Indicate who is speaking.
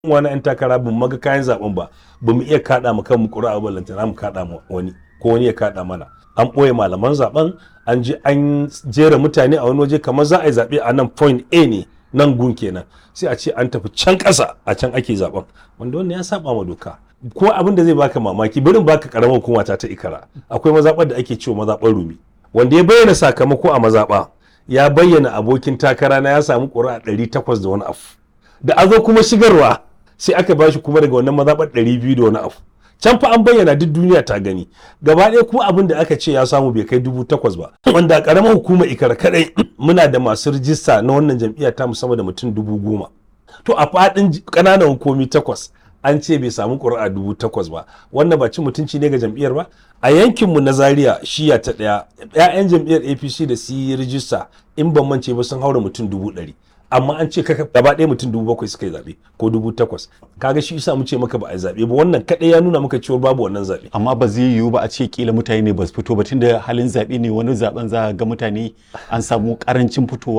Speaker 1: wani 'yan takara bin maga kayan zaben ba ba mu iya kaɗa mu kanmu ƙuri'a ba lantana mu kaɗa mu wani ko wani ya kaɗa mana an ɓoye malaman zaben an je an jera mutane a wani waje kamar za a yi zaɓe a nan point A ne nan gun kenan sai a ce an tafi can ƙasa a can ake zaben wanda wannan ya saba ma doka ko abin da zai baka mamaki barin baka karamar hukuma ta ta ikara akwai mazaɓar da ake cewa mazaɓar rumi wanda ya bayyana sakamako a mazaɓa ya bayyana abokin takara na ya samu ƙuri'a ɗari takwas da wani abu da a zo kuma shigarwa sai aka bashi kuma daga wannan mazaɓar ɗari biyu da wani abu can fa an bayyana duk duniya ta gani gaba ɗaya kuma abin da aka ce ya samu bai kai dubu takwas ba wanda a ƙaramar hukumar ikara kaɗai muna da masu rijista na wannan jam'iyya ta musamman da mutum dubu goma to a faɗin ƙananan hukumi takwas an ce bai samu ƙuri'a dubu takwas ba wannan ba cin mutunci ne ga jam'iyyar ba a yankinmu na zaria shiya ta ɗaya 'ya'yan jam'iyyar apc da su yi rijista in ban mance ba sun haura mutum dubu ɗari amma an ce kaka gaba ɗaya mutum dubu bakwai suka yi zaɓe ko dubu takwas kaga shi isa mu ce maka ba a yi zaɓe ba wannan kaɗai ya nuna maka cewa babu wannan zaɓe
Speaker 2: amma ba zai yiwu ba a ce kila mutane ne ba su fito ba tunda halin zaɓe ne wani zaɓen za ga mutane an samu ƙarancin fitowa